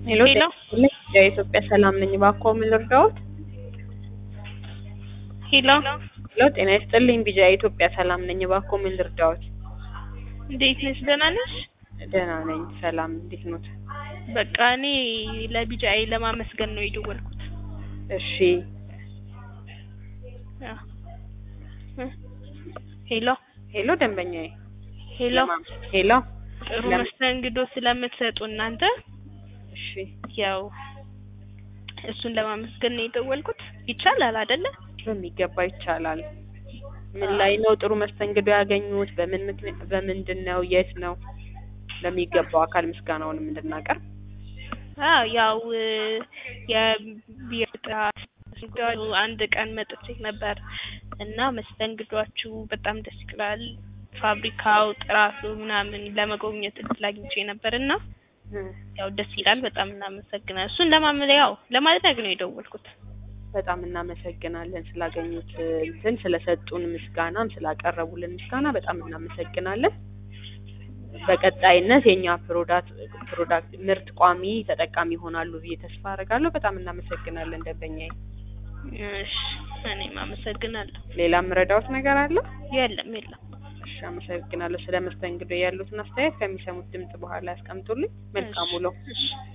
ሄሎ ሄሎ። የኢትዮጵያ ሰላም ነኝ። እባክዎ ምን ልርዳዎት? ሄሎ ሄሎ ጤና ይስጥልኝ። ቢጃ የኢትዮጵያ ሰላም ነኝ። እባክዎ ምን ልርዳዎት? እንዴት ነሽ? ደህና ነሽ? ደህና ነኝ። ሰላም እንዴት ኖት? በቃ እኔ ለቢጃይ ለማመስገን ነው የደወልኩት። እሺ አዎ። እ ሄሎ ሄሎ ደንበኛዬ ሄሎ ሄሎ ጥሩ ለም- መስተንግዶ ስለምትሰጡ እናንተ እሺ ያው እሱን ለማመስገን ነው የደወልኩት። ይቻላል አይደለ? በሚገባ ይቻላል። ምን ላይ ነው ጥሩ መስተንግዶ ያገኙት? በምን ምክንያት በምንድን ነው? የት ነው? ለሚገባው አካል ምስጋናውንም እንድናቀርብ አዎ ያው የቢራ ጥራት አንድ ቀን መጥቼ ነበር እና መስተንግዷችሁ በጣም ደስ ይላል። ፋብሪካው ጥራቱ ምናምን ለመጎብኘት እድል አግኝቼ ነበር እና ያው ደስ ይላል። በጣም እናመሰግናለን። እሱን ለማመ ያው ለማድረግ ነው የደወልኩት። በጣም እናመሰግናለን ስላገኙት እንትን ስለሰጡን ምስጋናም ስላቀረቡልን ምስጋና በጣም እናመሰግናለን። በቀጣይነት የኛ ፕሮዳክት ፕሮዳክት ምርት ቋሚ ተጠቃሚ ይሆናሉ ብዬ ተስፋ አደርጋለሁ። በጣም እናመሰግናለን ደንበኛዬ። እሺ እኔም አመሰግናለሁ። ሌላ ምረዳዎት ነገር አለ? የለም የለም። እሺ አመሰግናለሁ። ስለ መስተንግዶ ያሉትን አስተያየት ከሚሰሙት ድምጽ በኋላ ያስቀምጡልኝ። መልካም ውሎ። እሺ